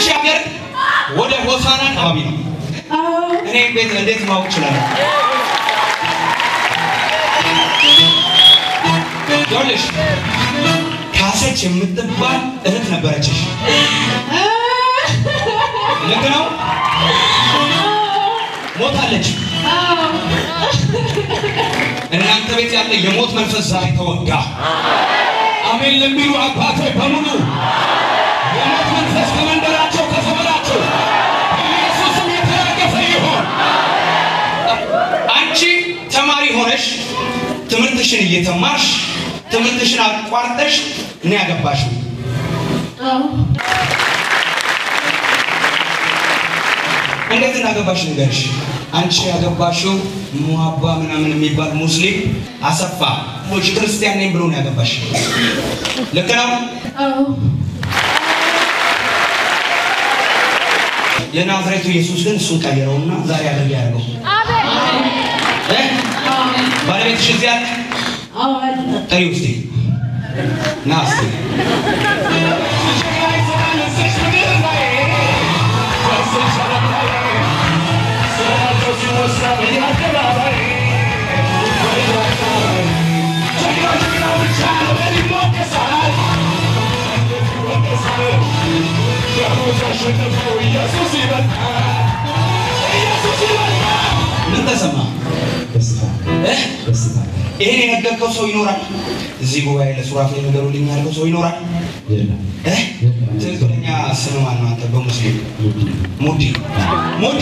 አንቺ ሀገር ወደ ሆሳና አካባቢ ነው። እኔ ቤት እንዴት ማወቅ እችላለሁ? ይኸውልሽ ካሰች የምትባል እህት ነበረችሽ። ልክ ነው። ሞታለች። እናንተ ቤት ያለ የሞት መንፈስ ዛሬ ተወጋ። አሜን ለሚሉ አባቶች በሙሉ የሞት መንፈስ ከመንደራቸው ከሰፈራቸው ኢየሱስም የተረገፈ ይሆን። አንቺ ተማሪ ሆነሽ ትምህርትሽን እየተማርሽ ትምህርትሽን አቋርጠሽ እኔ ያገባሽው እንዴት እንዳገባሽ ንገርሽ። አንቺ ያገባሽው ሙሀባ ምናምን የሚባል ሙስሊም አሰፋ ሞሽ ክርስቲያን ነኝ ብሎ ነው ያገባሽ። ልክ ነው። የናዝሬቱ ኢየሱስ ግን እሱን ቀየረውና ዛሬ አገር ያደርገው እ? ባለቤትሽ እዚህ አለ? ጥሪው እስቲ ና እስቲ ምን ተሰማ? እ? ይሄን የነገርከው ሰው ይኖራል? እዚህ ጉባኤ ለሱራፌል ንገሩልኝ ያልከው ሰው ይኖራል? እ? ትክክለኛ ስም ማን ነው? አንተ በሙስሊም ሙዲ ሙዲ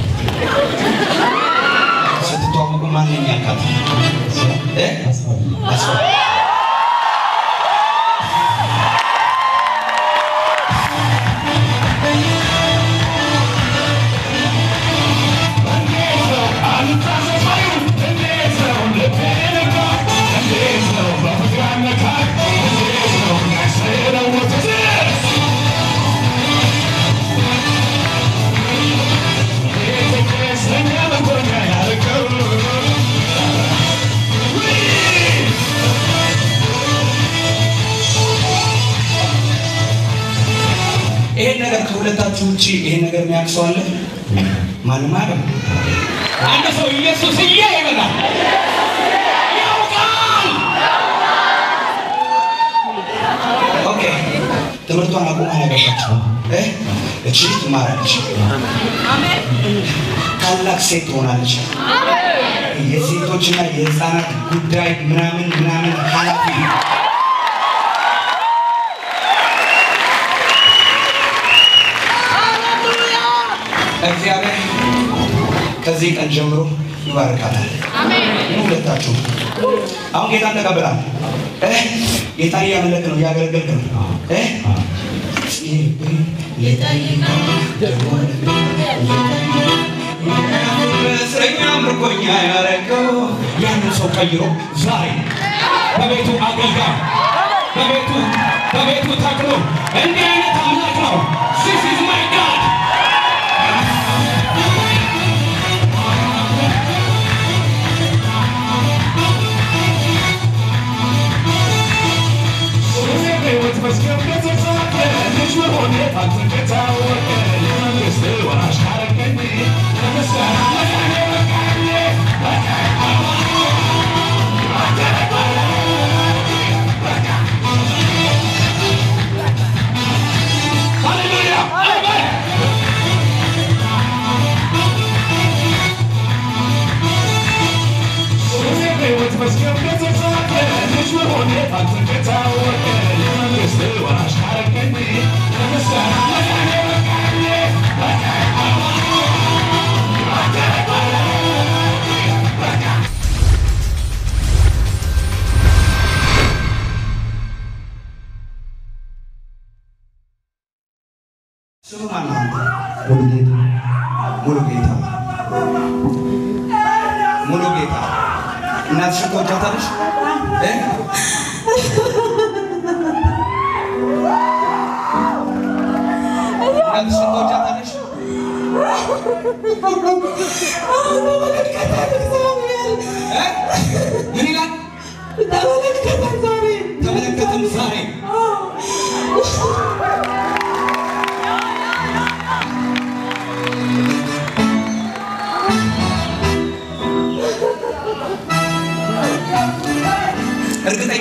ስትተዋወቁ ማን ነኝ ያልካት? እ? አስፋ ይሄን ነገር ከሁለታችሁ ውጭ ይሄን ነገር የሚያውቅ ሰው አለ? ማንም አያውቅም። አንድ ሰው ኢየሱስዬ ይበላል። ያውቃል። ኦኬ፣ ትምህርቷን አቁማ ያገባችው እ እቺ ትማራለች፣ ታላቅ ሴት ትሆናለች። የሴቶችና የህፃናት ጉዳይ ምናምን ምናምን ኃላፊ እግዚአብሔር ከዚህ ቀን ጀምሮ ይባርካታል። ይህ ሁለታችሁ አሁን ጌታን ተቀበላል። እ ጌታን እያመለክ ነው፣ እያገለገልክ ነው። እ እስረኛ ምርኮኛ ያረገው ያንን ሰው ቀይሮ ዛሬ በቤቱ አገልጋይ በቤቱ በቤቱ ተክሎ እንዲህ አይነት አምላክ ነው። This is my God. Hallelujah. Amen. ስሙ ማን ነው? አንተ? ሙሉ ጌታ ሙሉ ጌታ እናትሽን ትወጃታለሽ? እ? እናትሽን ትወጃታለሽ? እ? ምን ይላል? ተመለከትም ዛሬ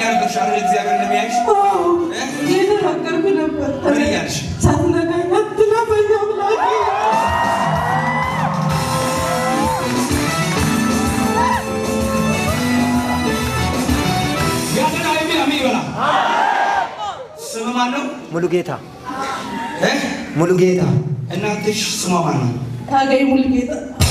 ነበርሽ አይደል? እግዚአብሔር እንደሚያይሽ እየተናገርኩ ነበር። ምን እያልሽ? ሳትነካኝ አትለፈኝ አምላኬ። ያተና የሚል አሜን ይበላ። ስም ማን ነው? ሙሉ ጌታ እ? ሙሉ ጌታ እናትሽ ስሟ ማን ነው? ታገኝ ሙሉጌታ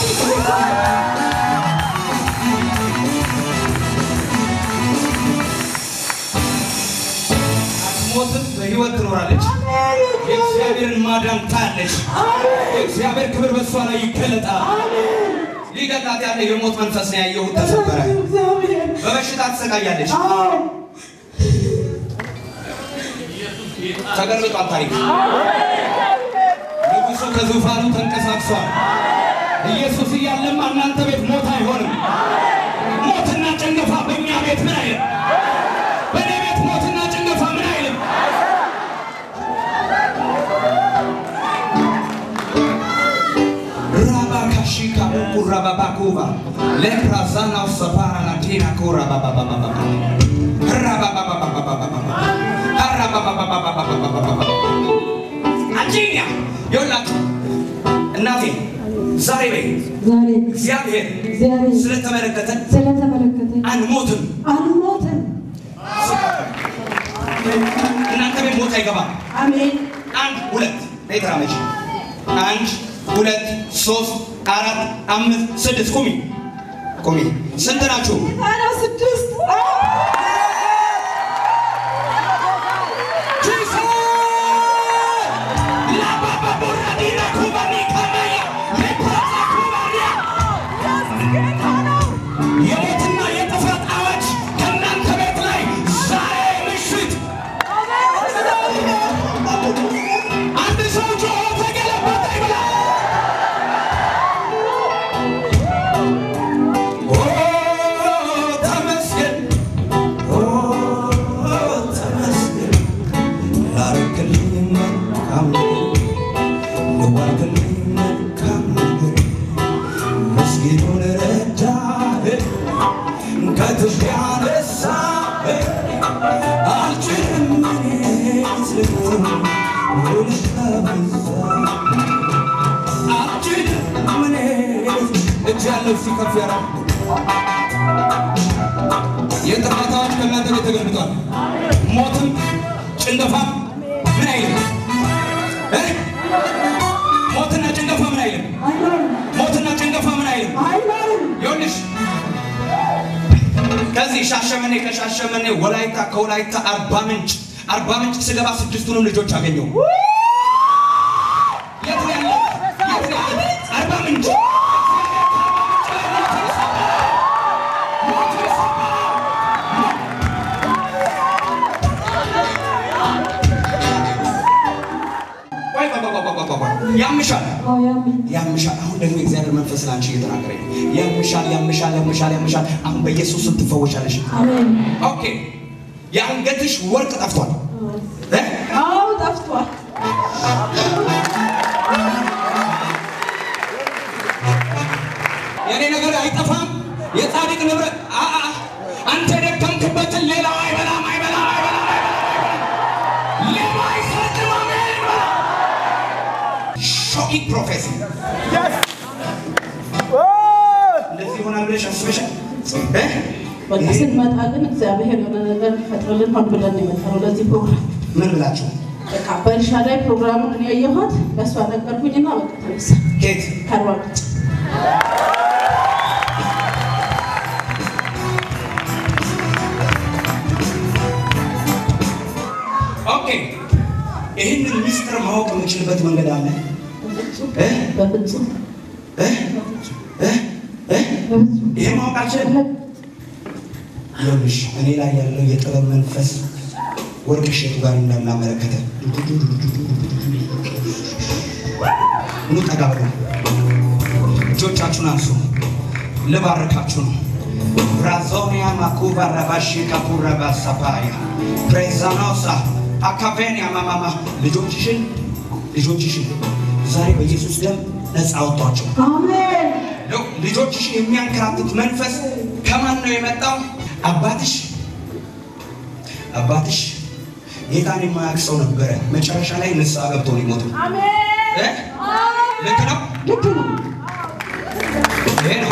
አትሞትም፣ በህይወት ትኖራለች። የእግዚአብሔርን ማዳን ታያለች። የእግዚአብሔር ክብር በሷ ላይ ይገለጣል። ሊገላት ያለ የሞት መንፈስ ነው ያየሁት፣ ተሰበረ። እግዚአብሔር በበሽታ ትሰቃያለች። አዎ ተገልብጧል ታሪክ። ንጉሡ ከዙፋኑ ተንቀሳቅሷል። ኢየሱስ እያለማ እናንተ ቤት ሞት አይሆንም። ሞትና ጭንገፋ በእኛ ቤት ምን አይልም። በእኔ ቤት ሞትና ጭንገፋ ምን አይልም። ራባካሺካ ቁራባባኩባ ሌፕራዛናው ሰፓራ ላቲና ኩራባባባባባ አጂኛ ይኸውላችሁ እናቴ ዛሬ ላይ ዛሬ እግዚአብሔር እግዚአብሔር ስለተመለከተን ስለተመለከተኝ አንሞትም። አልሞትም። እናንተ ቤት ሞት አይገባም። አሜን አንድ ሁለት ነይ ተራመጂ። አንድ ሁለት ሶስት አራት አምስት ስድስት ቁሚ ቁሚ። ስንት ናችሁ? ታዲያ ስድስት የሞትና የጥፋት አዋጅ ከእናንተ ቤት ላይ ዛሬ ምሽት አንድ ሰው ጮሆ ተገለበጠ ይብላ። ኦ ተመስገን፣ ኦ ተመስገን ላረክልኝ መልካም ነገር፣ ለዋልክልኝ መልካም ነገር ምስኪኑን ረዳህ፣ ከትቢያ አነሳህ። አልችልም እኔ ልቁም ውለታ በዛ አልችልም እኔ እጅ ያለው ሲከፍ ያራ የጥፋት አዋጅ ከእናንተ ቤት ተገልብጧል። ሞትም ጭንገፋም ምን አይልም እ? ሞትና ጭንገፋ ምን አይልም። አይኖርም ሞትና ጭንገፋ ምን አይልም። አይኖርም ይኸውልሽ ከዚህ ሻሸመኔ ከሻሸመኔ ወላይታ ከወላይታ አርባ ምንጭ አርባ ምንጭ ስገባ ስድስቱንም ልጆች አገኘው። የት ነው ያለው? የት ነው ያለው? አርባ ምንጭ ቆይ ቆይ ቆይ ቆይ ቆይ ቆይ። ያምሻል አዎ ያሜን ያምሻል። አሁን ደግሞ የእግዚአብሔር መንፈስ ላንቺ እየተናገረኝ ነው። ያምሻል፣ ያምሻል፣ ያምሻል፣ ያምሻል። አሁን በኢየሱስ ስም ትፈወሻለሽ። አሜን ኦኬ። የአንገትሽ ወርቅ ጠፍቷል እ? አዎ ጠፍቷል የኔ ነገር አይጠፋም። የጻድቅ ንብረት አ- አ- አንተ የደከምክበትን ሌላው አይበላም፣ አይበላም፣ አይበላም፣ አይበላም። ሌባ አይሰርቅም። አሜን በላ። ሾኪንግ ፕሮፌሲ እንደዚህ ይሆናል ብለሽ አስበሻል? እ? በቃ ስንመጣ ግን እግዚአብሔር የሆነ ነገር ፈጥረልን ሆን ብለን ነው የመጣነው ለዚህ ፕሮግራም ምን ብላችሁ በቃ በእርሻ ላይ ፕሮግራሙን እኔ ያየኋት በእሷ ነገርኩኝና በቃ ተነሳ ኬት ከአርባ ምንጭ ኦኬ። ይህንን ሚስጥር ማወቅ የምችልበት መንገድ አለ እ? በፍጹም እ? እ? እ? በፍጹም ይሄ ማወቅ አልችልም። ይኸውልሽ እኔ ላይ ያለው የጥበብ መንፈስ ወርቅ እሸቱ ጋር እንዳለ አመለከተ። ኑ ጠጋ በሉ። እጆቻችሁን አንሱ። ልባርካችሁ ነው። ብራዞኒያ ማኩባ ረባሺ ካፑራ ባሳፓያ ፕሬዛኖሳ አካቬኒያ ማማማ ልጆችሽን ልጆችሽን ዛሬ በኢየሱስ ደም ነፃ አወጧቸው። አሜን ነው ልጆችሽን የሚያንከራትት መንፈስ ከማን ነው የመጣው? አባትሽ አባትሽ ጌታን የማያውቅ ሰው ነበረ። መጨረሻ ላይ ንስሐ ገብቶ ሊሞት ነው። እ? ልክ ነው። ልክ ነው። ይሄ ነው።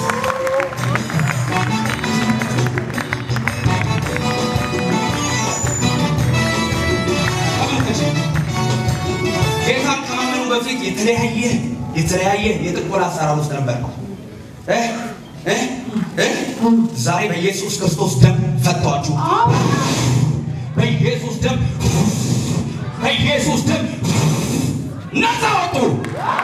ተመልከች። ጌታን ከማመኑ በፊት የተለያየ የተለያየ የጥንቆላ አሰራር ውስጥ ነበር። እ? እ? እ? ዛሬ በኢየሱስ ክርስቶስ ደም ፈቷችሁ። በኢየሱስ ደም በኢየሱስ ደም ነፃ ወጡ።